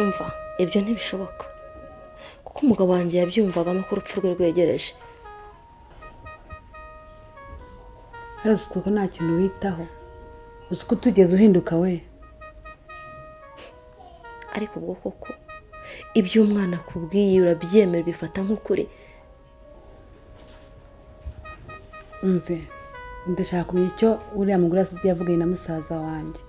umva ibyo ntibishoboka kuko umugabo wanjye yabyumvagamo ko urupfu rwe rwegereje uzi kuko nta kintu witaho uzi ko utugeze uhinduka we ariko ubwo koko ibyo umwana akubwiye urabyemera ubifata nk'ukuri umve ndashaka kumenya icyo uriya mugore asigaye yavuganye na musaza wanjye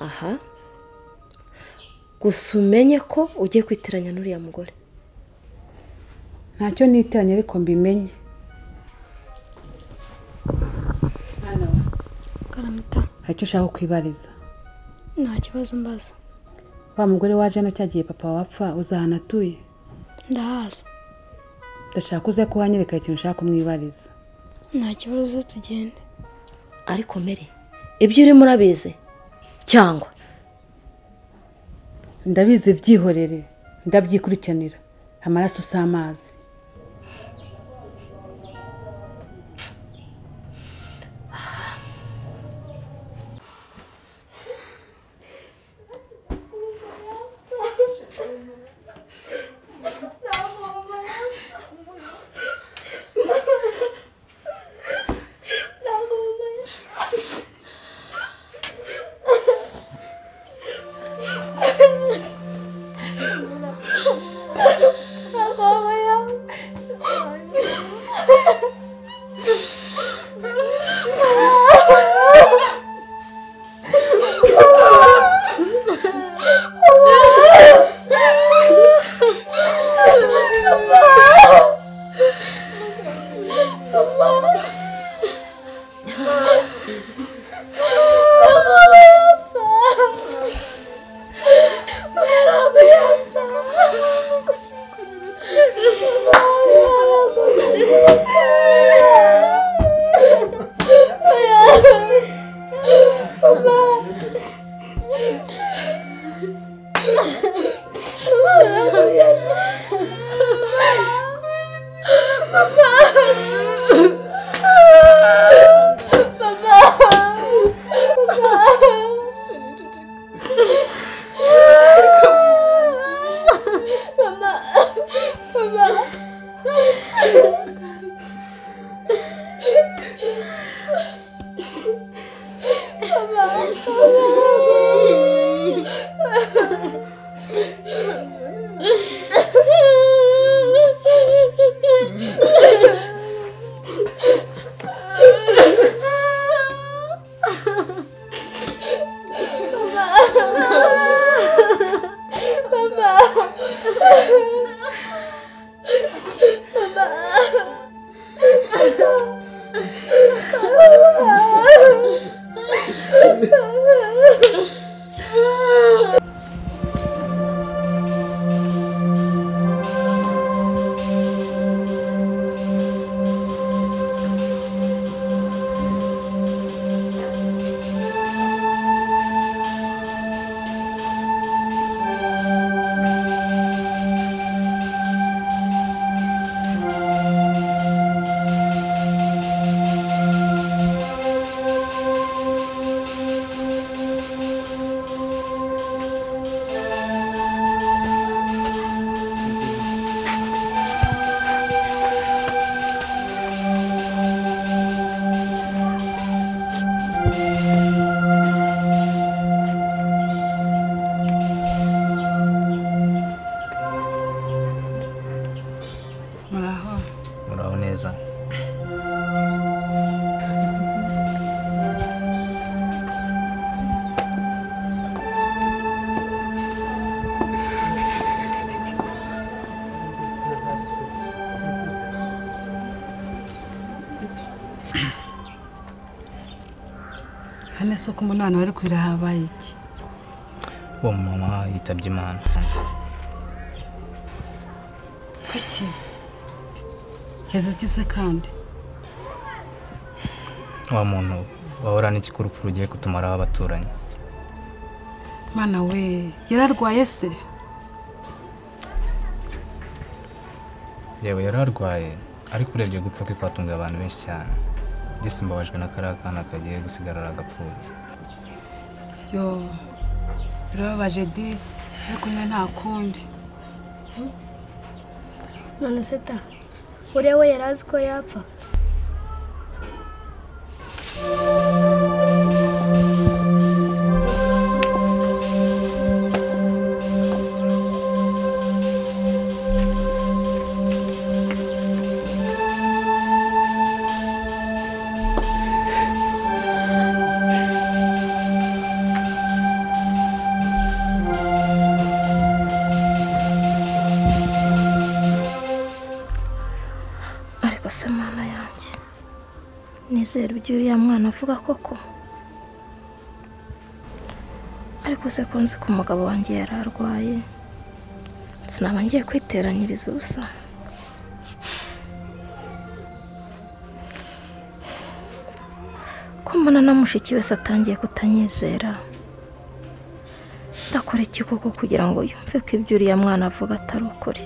aha gusa umenye ko ugiye kwitiranya n'uriya mugore ntacyo niteranye ariko mbimenye hano karamata hari icyo ushaka kwibariza nta kibazo mbaza wa mugore waje hano cyagiye papa wapfa uzahana atuye ndahaza ndashaka uze ko wanyereka ikintu ushaka kumwibariza nta kibazo tugende ariko mere ibyo urimo urabizi cyangwa ndabizi byihorere ndabyikurikirana amaraso si amazi muraho muraho neza hano isoko umunani wari kurira habaye iki uwo mama yitabye imana kuki heza ikize kandi wa muntu wahorana iki ko urupfu rugiye kutumaraho abaturanyi mwana we yararwaye se yewe yari arwaye ariko urebye gupfa kwe kwatunguye abantu benshi cyane mbese mbabajwe na kariya kana kagiye gusigarara agapfuye yo birababaje disi ariko nyine nta kundi none se ta uriya we yari azi ko yapfa ariko se mwana yanjye nizera ibyo uriya mwana avuga koko ariko se ko nzi ko umugabo wanjye yari arwaye sinaba ngiye kwiteranyiriza ubusa ko mbona na mushiki wese atangiye kutanyizera ndakora iki koko kugira ngo yumve ko ibyo uriya mwana avuga atari ukuri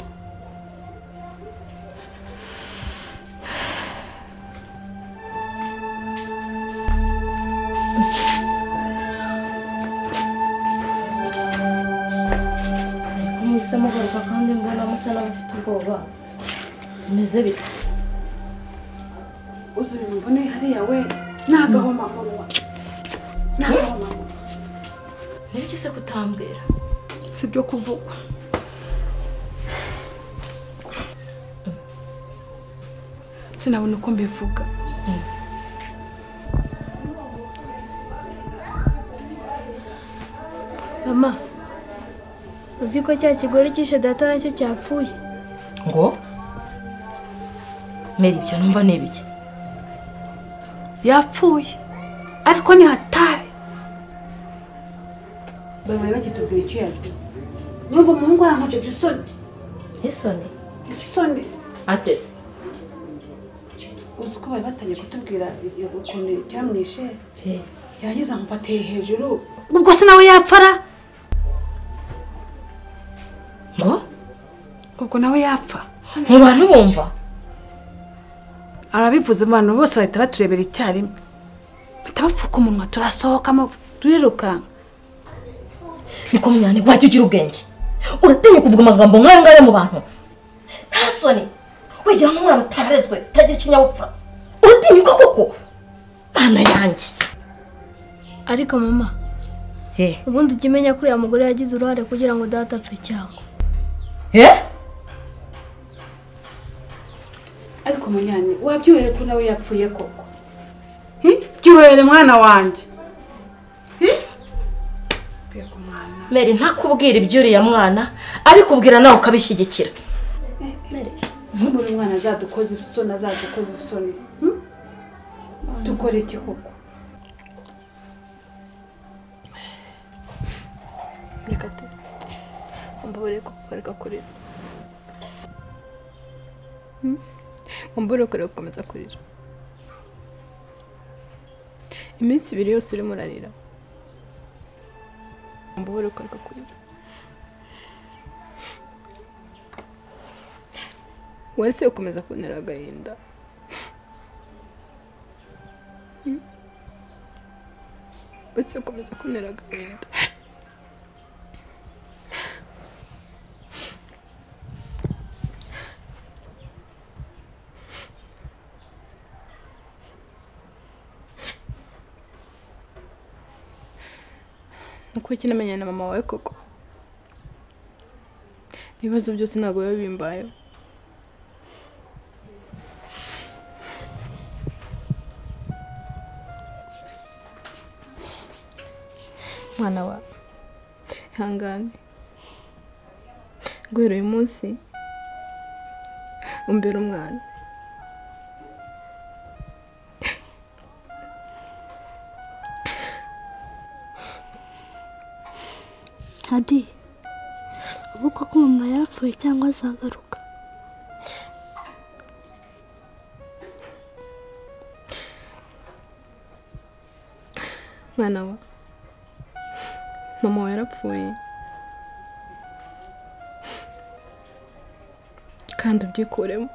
kumwisa mugaruka kandi mbona musa n'abafite ubwoba bimeze bite uzuri mbone hariya we ni agahomamunwa ni agahomamunwa nibyo se kutambwira si ibyo kuvugwa sinabona uko mbivuga mama uzi ko cya kigore cyishe data nacyo cyapfuye ngo mbere ibyo numva ni ibiki yapfuye ariko ni hatari bamwe bakitubwira icyo yazize nyumva umuhungu yankojeje isoni isoni isoni ateze uzi ko bari batangiye kutubwira i- ukuntu byamwishe he yarangiza amufatiye hejuru ubwo se nawe yapfara ngo ubwo nawe yapfa mu bantu bumva arabivuze abantu bose bahita baturebera icyarimwe bahita bapfuka umunwa turasohokamo turirukanka niko munyane wajya ugira ubwenge uratinya kuvuga amagambo nk'aya ngaya mu bantu nta soni wigira nk'umwana utarezwe utagira ikinyabupfura uratinya uko koko mwana yanjye ariko mama he ubundi ujya umenya ko uriya mugore yagize uruhare kugira ngo data apfe cyangwa he ariko munyane wabyihere ko nawe yapfuye koko byuhere mwana wanjye mbega umwana meri ntakubwira iby'uriya mwana abikubwira nawe ukabishyigikira nk'ubu uyu mwana azadukoze isoni azadukoze isoni hmm? dukore iki koko reka tu mbabarire kukubareka kurira Hmm? mbabarire kurira gukomeza kurira iminsi ibiri yose urimo urarira mbabarire kurira kurira wari se gukomeza kuntera agahinda Hmm? uretse gukomeza kuntera agahinda Uko kinamenyana na mama wawe koko ibibazo byose ntabwo biba bimbayeho mwana wa ihangane guhera uyu munsi umbere umwana hadi ubu koko mama yarapfuye cyangwa azagaruka mwana wa mama wawe yarapfuye kandi ubyikuremo